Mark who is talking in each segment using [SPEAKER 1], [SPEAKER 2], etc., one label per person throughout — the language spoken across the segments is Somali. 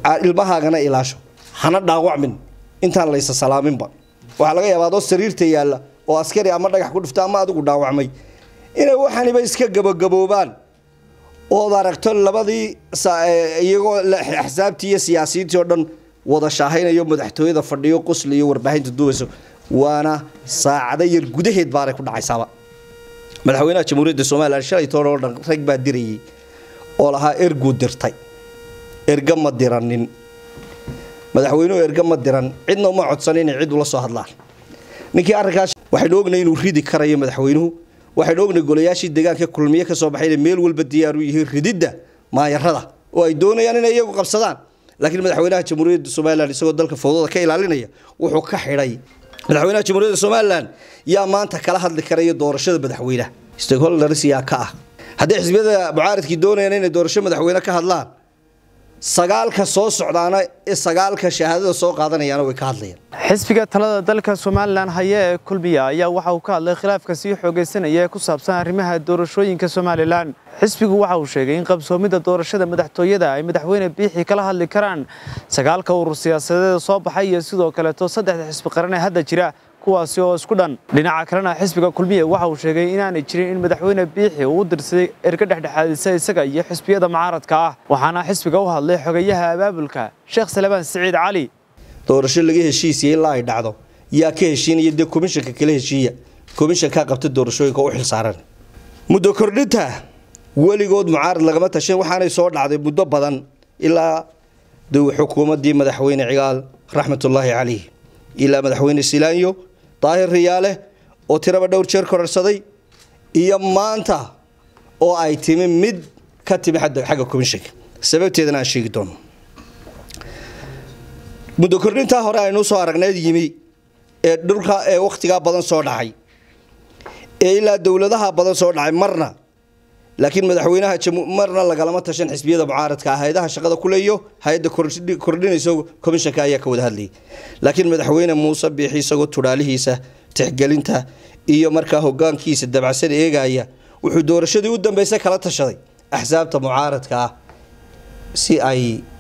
[SPEAKER 1] ilmahaagana ilaasho hana dhaawacmin intaan laysa salaaminba waxaa laga yaabaa adoo sariirta yaalla oo askari ama dhagax ku dhifta ama adigu dhaawacmay inay waxaniba iska gabagaboobaan ood aragto labadii iyagoo axsaabtii iyo siyaasiyiintii oo dhan wada shaahaynayo madaxtooyada fadhiyo qusli iyo warbaahinta duubayso waana saacado yar gudaheed baanay ku dhacaysaaba madaxweynaha jamhuuriyadda somalilan shalay toban oo dhan rag baa dirayay oo lahaa erguu dirtay erga ma diranin madaxweynuhu erga ma diran cidna uma codsan inay cid ula soo hadlaan ninkii arrinkaas waxaynu ognay inuu ridi karayo madaxweynuhu waxaynu ognay golayaashii deegaanka kulmiye ka soo baxay inay meel walba diyaar u yihiin rididda maayarada oo ay doonayaan inay iyagu qabsadaan laakiin madaxweynaha jamhuuriyadda somalilan isagoo dalka fowdada ka ilaalinaya wuxuu ka xidhay madaxweynaha jamhuuriyadda somalilan yaa maanta kala hadli karaya doorashada madaxweynaha stakeholders yaa ka ah haddii xisbiyada mucaaridkii doonayaan inay doorasho madaxweyne ka hadlaan sagaalka soo socdaana ee sagaalka shahaadada soo qaadanayaana way ka hadlayaan
[SPEAKER 2] xisbiga talada dalka somalilan haya ee kulmiya ayaa waxa uu ka hadlay khilaafka sii xoogaysanaya ee ku saabsan arrimaha doorashooyinka somalilan xisbigu waxa uu sheegay in qabsoomidda doorashada madaxtooyada ay madaxweyne biixi kala hadli karaan sagaalka urur siyaasadeeda soo baxay iyo sidoo kaleeto saddexda xisbi qaran ee hadda jira kuwaasi oo isku dhan dhinaca kalena xisbiga kulmiya waxa uu sheegay inaanay jirin in madaxweyne biixi uu u dirsaday erga dhexdhexaadisa isaga iyo xisbiyada mucaaradka ah waxaana xisbiga u hadlay xogayaha abaabulka sheekh salebaan siciid cali
[SPEAKER 1] doorasho laga heshiisiya ilaa ay dhacdo yaa ka heshiinaya dee komishanka kala heshiiya komishankaa qabta doorashooyinka u xilsaaran muddo kordhinta weligood mucaarad lagama tashan waxaanay soo dhacday muddo badan ilaa xukuumaddii madaxweyne cigaal raxmatullaahi calayh ilaa madaxweyne silaanyo daahir riyaale oo tiraba dhowr jeer kororsaday iyo maanta oo ay timi mid ka timi xagga komishanka sababteedana aan sheegi doono muddo kordhintaa hore aynuu soo aragneed yimi ee dhulka ee wakhtigaa badan soo dhacay ee ilaa dowladaha badan soo dhacay marna laakiin madaxweynaha marna lagalama tashan xisbiyada mucaaradka ah hay-adaha shaqada kuleeyo hay-adda kordhinayso komishanka ayaa ka wada hadlayay laakiin madaxweyne muuse biixi isagoo tudhaalihiisa tixgelinta iyo markaa hogaankiisa dabacsan eegaya wuxuu doorashadii u dambeysay kala tashaday axsaabta mucaaradka ah si ay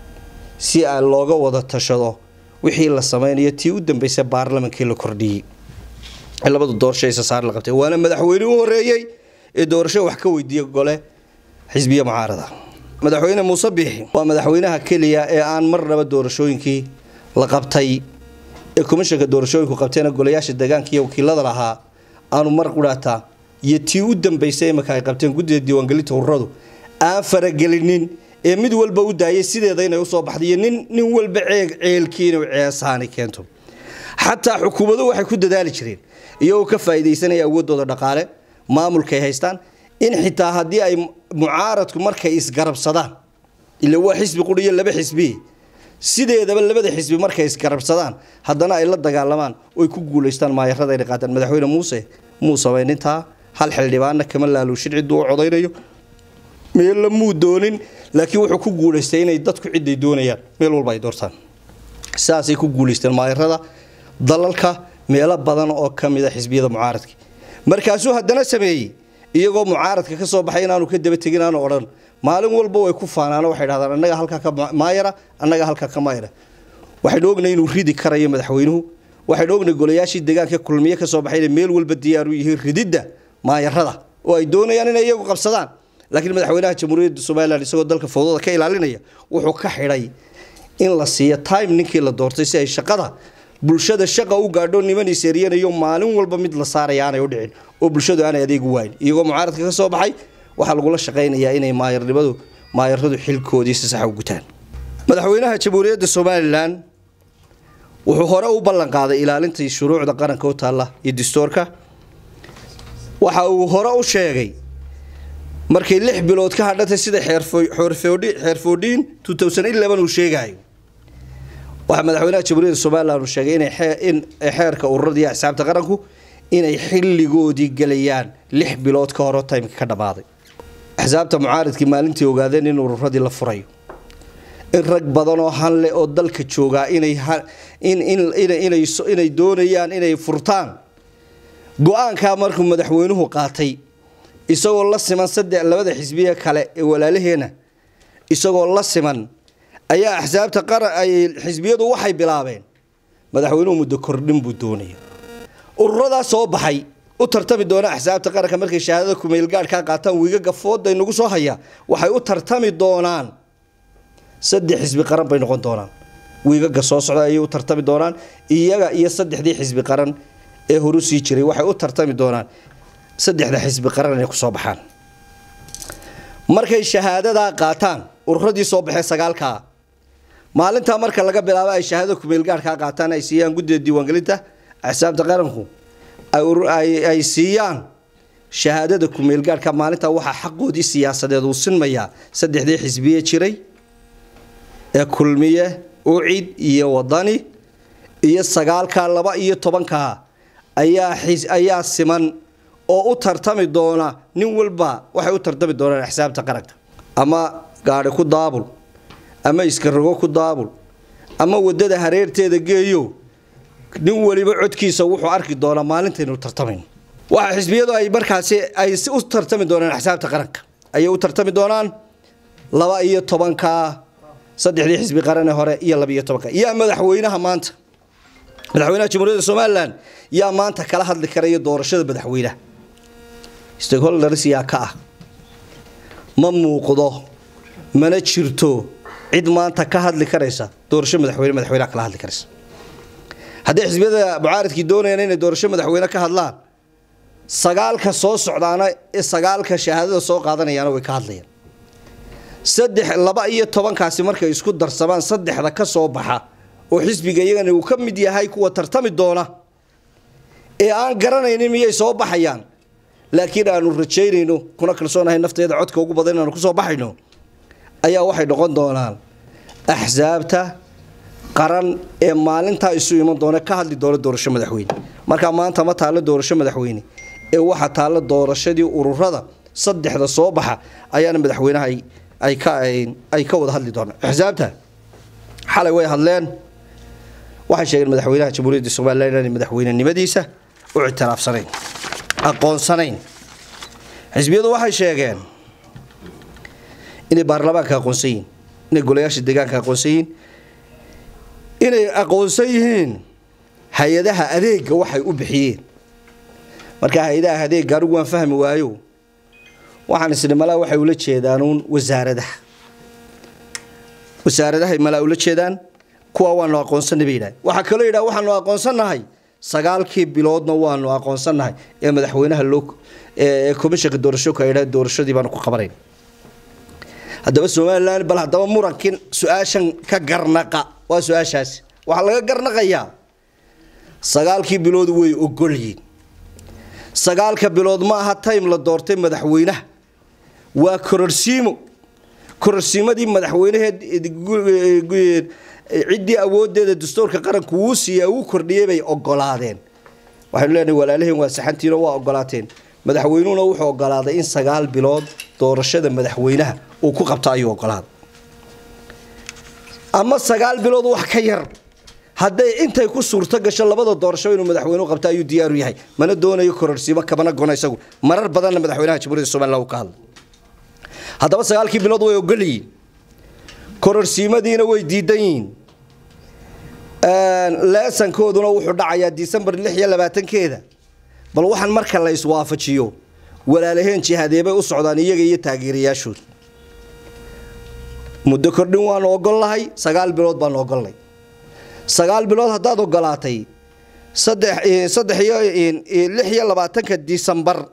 [SPEAKER 1] si a looga wada tashado wixii la sameynayo tii u dambeysay baarlamankii la kordhiyey labada doorasho isasaar la qabtay waana madaxweyne u horeeyey ee doorasho wax ka weydiiya gole xisbiya mucaarada madaxweyne muuse biixi waa madaxweynaha keliya ee aan marnaba doorashooyinkii la qabtay ee komishanka doorashooyinku qabteena golayaasha deegaanka iyo wakiilada lahaa aanu mar qudhaataa iyo tii u dambeysay imika ay qabteen guddida diiwaangelinta ururadu aan faragelinin ee mid walba u daayay sideeda inay usoo baxda iyo nin nin walba ceeg ceelkii inuu ceesaani keento xataa xukuumaduhu waxay ku dadaali jireen iyagoo ka faa'iidaysanaya awooddooda dhaqaale maamulka ay haystaan in xitaa haddii ay mucaaradku markay isgarabsadaan ila waa xisbi quri iyo laba xisbi sideedaba labada xisbi markay isgarabsadaan haddana ay la dagaalamaan oy ku guulaystaan maayarada inay qaataan madaxweyne muuse muu samayn intaa hal xildhibaanna kama laaluushin cidduu u codaynayo meella muu doonin laakiin wuxuu ku guulaystay inay dadku ciday doonayaan meel walba ay doortaan sidaasay ku guulaysteen maayarada dalalka meelo badan oo ka mid a xisbiyada mucaaradka markaasuu haddana sameeyey iyagoo mucaaradka ka soo baxay inaanu ka daba tegin aanu odhan maalin walba way ku faanaan waxay dhahdaan annaga halkaa ka maayara annaga halkaa ka maayara waxaynu ognay inuu ridi karayo madaxweynuhu waxaynu ognay golayaashii deegaanka kulmiye ka soo baxay inay meel walba diyaar u yihiin rididda maayarada oo ay doonayaan inay iyagu qabsadaan laakiin madaxweynaha jamhuuriyadda somalilan isagoo dalka fowdada ka ilaalinaya wuxuu ka xidhay in la siiyo time ninkii la doortay si ay shaqada bulshada shaqa u gaadho niman iseeriyanayo maalin walba mid la saaraya aanay u dhicin oo bulshadu aanay adeegu waayn iyagoo mucaaradka ka soo baxay waxaa lagula shaqaynayaa inay maayarnimadu maayaradu xilkoodii si saxa u gutaan madaxweynaha jamhuuriyadda somalilan wuxuu hore u ballan qaaday ilaalinta shuruucda qaranka u taalla iyo dastuurka waxa uu hore u sheegay markay lix bilood ka hadhatay sida xeerfoodhiin uu sheegayo waxaa madaxweynaha jamhuuriyadda somalilan uu sheegay in xeerka ururada iyo xisaabta qaranku inay xilligoodii gelayaan lix bilood ka horo timeka ka dhammaaday axsaabta mucaaridkii maalintii ogaadeen in ururadii la furayo in rag badan oo hanle oo dalka joogaa inay doonayaan inay furtaan go-aankaa markuu madaxweynuhu qaatay isagoo la siman saddex labada xisbiye kale ee walaalaheena isagoo la siman ayaa axsaabta qaran ay xisbiyadu waxay bilaabeen madaxweynuhu muddo kordhin buu doonaya ururadaa soo baxay u tartami doona axsaabta qaranka markay shahaadada kumeelgaadhkaa qaataan wiigaga fooda inagu soo haya waxay u tartami doonaan saddex xisbi qaran bay noqon doonaan wiigaga soo socda ayay u tartami doonaan iyaga iyo saddexdii xisbi qaran ee horu sii jiray waxay u tartami doonaan saddexda xisbi qaran inay kusoo baxaan markay shahaadadaa qaataan ururadii soo baxee sagaalkaa maalintaa marka laga bilaabo ay shahaadada kumeelgaadhkaa qaataan ay siiyaan guddida diiwaangelinta axsaabta qaranku ay siiyaan shahaadada kumeelgaadhka maalintaa waxaa xaqoodii siyaasadeed uu sinmayaa saddexdii xisbiye jiray ee kulmiye ucid iyo wadani iyo sagaalkaa laba iyo tobankaa ayaa ayaa siman oo u tartami doona nin walba waxay u tartami doonaan axsaabta qaranka ama gaadhi ku daabul ama iskarogo ku daabul ama wadada hareerteeda geeyo nin waliba codkiisa wuxuu arki doonaa maalintaynu tartamayn waxa xisbiyadu ay markaasi ay u tartami doonaan axsaabta qaranka ayay u tartami doonaan laba iyo tobanka saddexdii xisbi qarane hore iyo laba iyo tobanka yaa madaxweynaha maanta madaxweynaha jamhuuriyadda somalilan yaa maanta kala hadli karaya doorashada madaxweynaha stakeholders yaa ka ah ma muuqdo mana jirto cid maanta ka hadli karaysa doorasho madaxweyne madaxweynaha kala hadli karaysa haddii xisbiyada mucaaradkii doonayaan inay doorasho madaxweyne ka hadlaan sagaalka soo socdaana ee sagaalka shahaadada soo qaadanayaana way ka hadlayaan saddex laba iyo tobankaasi markay isku darsamaan saddexda ka soo baxa oo xisbiga iyagana uu ka mid yahay kuwa tartami doona ee aan garanaynin miyay soo baxayaan laakiin aanu rajaynayno kuna kalsoonahay nafteeda codka ugu badan inaanu kusoo baxayno ayaa waxay noqon doonaan axsaabta qaran ee maalintaa isu iman doona ka hadli doona doorasho madaxweyne markaa maanta ma taallo doorasho madaxweyne ee waxa taallo doorashadii ururada saddexda soo baxa ayaana madaxweynaha ay ka wada hadli doonaan axsaabta xalay way hadleen waxay sheegeen madaxweynaha jamhuuriyadda somalilan inaanay madaxweynenimadiisa u ictiraafsanayn aqoonsanayn xisbiyadu waxay sheegeen inay baarlamaanka aqoonsan yihiin inay golayaasha deegaanka aqoonsan yihiin inay aqoonsan yihiin hay-adaha adeega waxay u bixiyeen markaa hay-adaha adeega anigu waan fahmi waayo waxaan isni malaa waxay ula jeedaanuun wasaaradaha wasaaradahay malaa ula jeedaan kuwa waanu aqoonsanay bay yidhaha waxaa kaloo yidhaha waxaanu aqoonsannahay sagaalkii biloodna waanu aqoonsannahay ee madaxweynaha loo ee komishanka doorashooka ay yidhaha doorashadii baanu ku qabanayn haddaba somalilan bal haddaba murankii su-aashan ka garnaqa waa su-aashaasi waxaa laga garnaqayaa sagaalkii bilood way ogolyiin sagaalka bilood ma aha time la doortay madaxweynaha waa kororsiimo kororsiimadii madaxweynaheed ciddii awoodeeda dastuurka qaranku wuu siiya wuu kordhiyey bay ogolaadeen waxaynu leenahay walaalaheen waa saxantiino waa ogolaateen madaxweynuhuna wuxuu ogolaaday in sagaal bilood doorashada madaxweynaha uu ku qabto ayuu ogolaaday ama sagaal bilood wax ka yar hadday intay ku suurto gasho labada doorasho inuu madaxweynuhu qabto ayuu diyaaru yahay mana doonayo kororsiimo kabana gona isagu marar badanna madaxweynaha jamhuuriyadda somaliland uu ka hadlay haddaba sagaalkii bilood way ogolyihiin kororsiimadiina way diidan yihiin leesankooduna wuxuu dhacayaa disembar lix iyo labaatankeeda bal waxaan marka la iswaafajiyo walaalaheen jihadeebay u socdaan iyaga iyo taageerayaashooda muddo kordhin waanu ogolnahay sagaal bilood baanu ogolnay sagaal bilood haddaad ogolaatay saddex saddex iyo lix iyo labaatanka disembar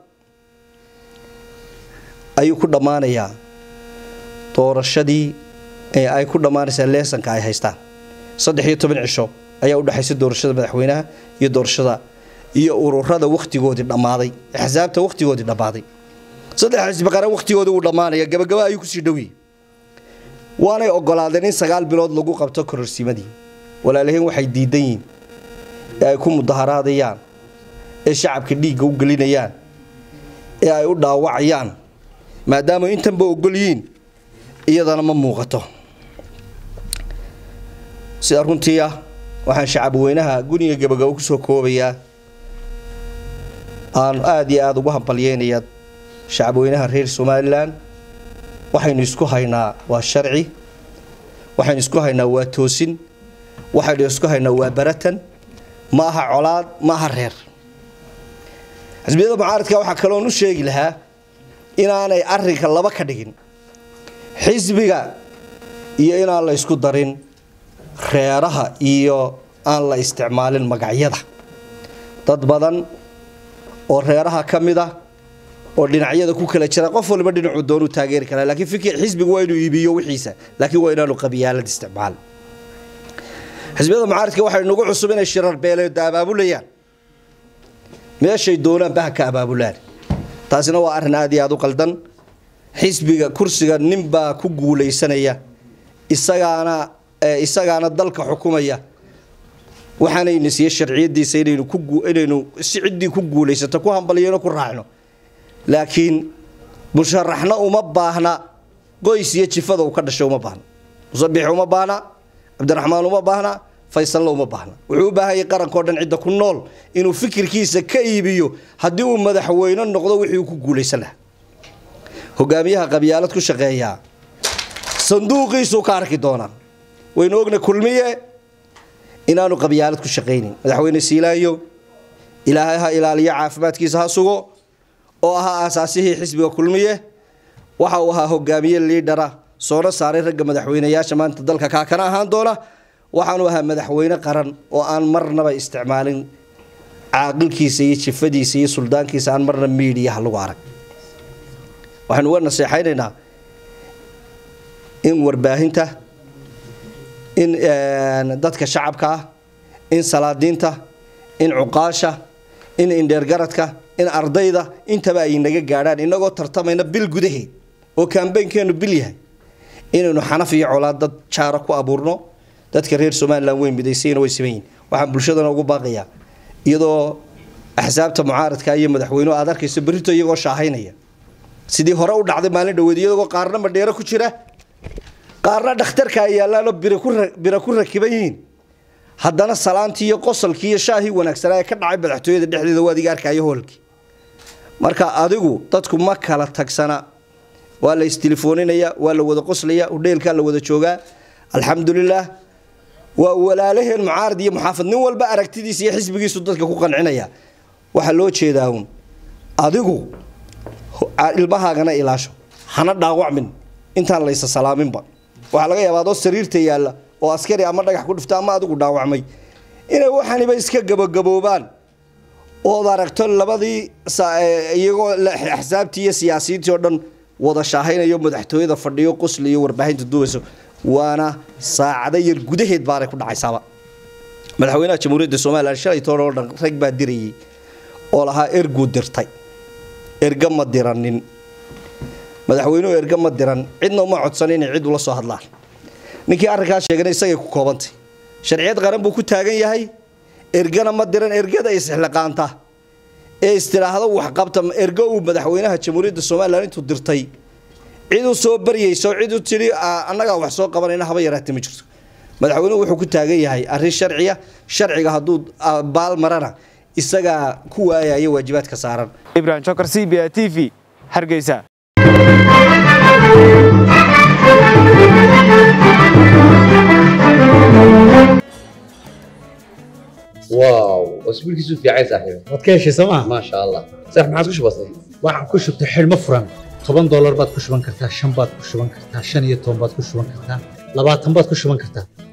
[SPEAKER 1] ayuu ku dhammaanayaa doorashadii ee ay ku dhammaanaysaa leesanka ay haystaan saddex iyo toban cisho ayaa u dhexaysa doorashada madaxweynaha iyo doorashada iyo ururada wakhtigoodii dhammaaday axsaabta wakhtigoodii dhammaaday saddex xisbi qaran wakhtigoodii uu dhammaanaya gabagaba ayuu kusii dhowiyey waanay ogolaadeen in sagaal bilood lagu qabto kororsiimadii walaalaheen waxay diidan yihiin ee ay ku mudaharaadayaan ee shacabka dhiigga u gelinayaan ee ay u dhaawacayaan maadaama intanba ogol yihiin iyadana ma muuqato sida runtii ah waxaan shacabweynaha guniga gabagabo kusoo koobayaa aan aada iyo aada ugu hambalyeynayaa shacabweynaha reer somalilan waxaynu isku haynaa waa sharci waxaynu isku haynaa waa toosin waxaynu isku haynaa waa baratan ma aha colaad ma aha reer xisbiyada mucaaradka waxaa kaloon u sheegi lahaa inaanay arinka laba ka dhigin xisbiga iyo inaan la ysku darin reeraha iyo aan la isticmaalin magacyada dad badan oo reeraha ka mid ah oo dhinacyada ku kala jira qof waliba dhinacuu doonuu taageeri karaa laakiin fikir xisbigu waa inuu iibiyo wixiisa laakiin waa inaanu qabiyaalad isticmaal xisbiyada mucaaradka waxay nagu cusub inay shirar beeleeda abaabulayaan meeshay doonaan baha ka abaabulaan taasina waa arrin aad iyo aad u qaldan xisbiga kursiga ninbaa ku guulaysanaya isagaana isagaana dalka xukumaya waxaanayna siiye sharciyadiisa inaynu ku inaynu si ciddii ku guulaysato ku hambaliyano ku raacno laakiin musharaxna uma baahna qoys iyo jifada uu ka dhashay uma baahna musabix uma baahna cabdiraxmaan uma baahna faysalna uma baahna wuxuu u baahan yahay qarankao dhan cidda ku nool inuu fikirkiisa ka iibiyo haddii uu madaxweyne noqdo wixii uu ku guulaysan lahaa hogaamiyaha qabyaalad ku shaqeeyaa sanduuqiisuu ka arki doonaa waynu ogna kulmiye inaanu qabyaalad ku shaqaynin madaxweyne siilaayo ilaahay ha ilaaliyo caafimaadkiisa ha sugo oo ahaa aasaasihii xisbiga kulmiye waxa uu ahaa hogaamiye liidhara soona saaray ragga madaxweyneyaasha maanta dalka kaakana ahaan doona waxaanu ahaa madaxweyne qaran oo aan marnaba isticmaalin caaqilkiisa iyo jifadiisa iyo suldaankiisa aan marna miidiyaha lagu arag waxaynu uga naseexaynaynaa in warbaahinta in dadka shacabka ah in salaadiinta in cuqaasha in indheergaradka in ardayda intaba ay naga gaadhaan inagoo tartamayna bil gudaheed oo kambeynkeenu bil yahay inaynu xanaf iyo colaad dad jaara ku abuurno dadka reer somalilan way midaysayna way siman yihin waxaan bulshadana ugu baaqayaa iyadoo axsaabta mucaaradka iyo madaxweynuhu aad arkayso berrito iyagoo shaahaynaya sidii hore u dhacday maalin dhaweed iyagoo qaarna madheero ku jira qaarna dhakhtarka ay yaallaanoo bira ku rakiban yihiin haddana salaantii iyo qosalkii iyo shaahii wanaagsanaa ee ka dhacay madaxtooyada dhexdeeda waa adiga arkayo hoolkii marka adigu dadku ma kala tagsana waa la istilefooninaya waa la wada qoslaya udheelkaa la wada joogaa alxamdulilaah waa walaalaheen mucaarad iyo muxaafad nin walba aragtidiisa iyo xisbigiisu dadka ku qancinaya waxaa loo jeedaa uun adigu ilmahaagana ilaasho hana dhaawacmin intaan laysa salaaminba waxaa laga yaabaa adoo sariirta yaalla oo askari ama dhagax ku dhifta ama adigu dhaawacmay inay waxaniba iska gabagaboobaan ood aragto labadii iyagoo axsaabtii iyo siyaasiyiintii oo dhan wada shaahaynayo madaxtooyada fadhiyo qosli iyo warbaahinta duubayso waana saacado yar gudaheed baanay ku dhacaysaaba madaxweynaha jamhuuriyadda somalilan shalay toon oo dhan rag baa dirayay oo lahaa erguu dirtay erga ma diranin madaxweynuhu erga ma diran cidna uma codsan inay cid ula soo hadlaan ninkii arrinkaas sheegana isagay ku koobantay sharciyad qaran buu ku taagan yahay ergana ma diran ergada isxilqaanta ee istiraahdo waxqabta ergo uu madaxweynaha jamhuuriyadda somalilan intuu dirtay cid u soo baryayso cid u tidhi annagaa wax soo qabanayna haba yaraatee ma jirto madaxweynuhu wuxuu ku taagan yahay arrin sharciya sharciga hadduu baal marana isagaa ku waayaya waajibaadka saaran
[SPEAKER 2] ibrahim jokar c b a t v hargeysa
[SPEAKER 3] واو اسبوع كيسو في عايز صاحبي
[SPEAKER 4] waad ka heshay sooma
[SPEAKER 3] ما شاء الله صح ما عادش بسيط
[SPEAKER 4] waxaan ku shubtay xidhmo furan toban doolar baad ku shuban kartaa shan baad ku shuban kartaa shan iyo toban baad ku shuban kartaa labaatan baad ku shuban kartaa